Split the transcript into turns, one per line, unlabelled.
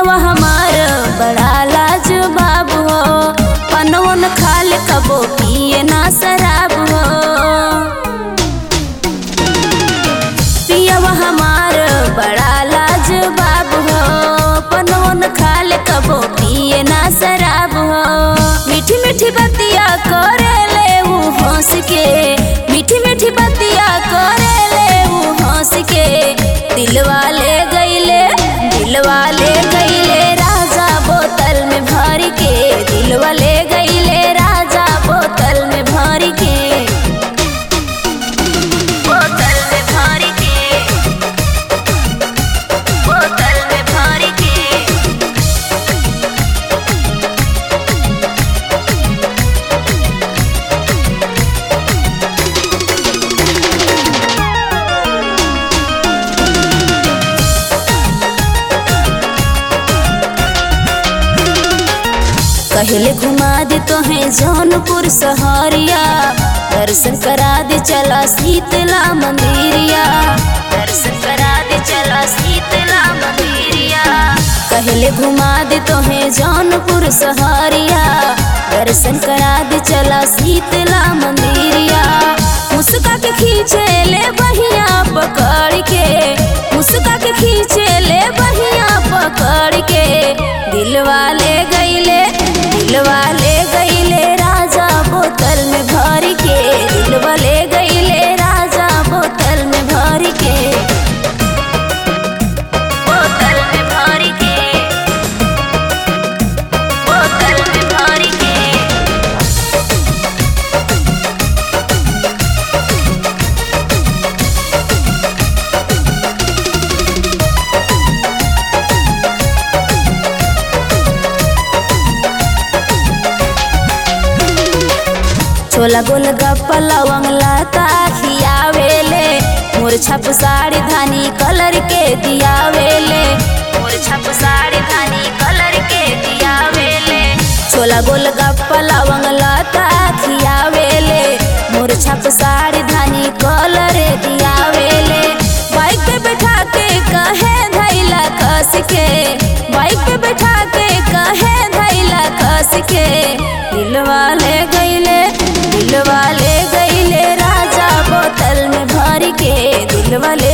पियवा हमार बड़ा लाजवाब हो पनवन खाल कबो पिए ना शराब हो पियवा हमार बड़ा लाजवाब हो पनवन खाल कबो पिए ना शराब हो मीठी मीठी बतिया करे ले ऊ हंस के मीठी मीठी बतिया करे ले ऊ हंस के दिलवा ले गईले दिलवा ले गईले राजा बोतल में भर के दिलवा ले गईले राजा बोतल में भर के बोतल में भर के बोतल में भर के कहले घुमा दे तो है जौनपुर सहरिया दर्शन करा दे चला शीतला मंदिरिया दर्शन करा दे चला शीतला मंदिरिया कहले घुमा दे तो है जौनपुर सहरिया दर्शन करा दे चला शीतला मंदिरिया मुस्का के खींचे ले बहिया पकड़ के मुस्का के खींचे ले बहिया पकड़ के दिलवा ले गईले दिलवा ले गईले राजा बोतल में भर के दिलवा ले गईले राजा बोतल में भर के बोतल में भर के बोतल में भर के छोला गोल गप्पा लवंग लता खियावेले मोर छप साड़ी धानी कलर के दियावेले मोर छप साड़ी धानी कलर के दियावेले छोला गोल गप्पा लवंग लता खियावेले मोर छप साड़ी धानी कलर दियावेले बाइक पे बैठा के कहे धैला कस के बाइक पे बैठा के कहे धैला कस के दिलवा ले गईले दिलवा ले गईले राजा बोतल में भर के दिलवा ले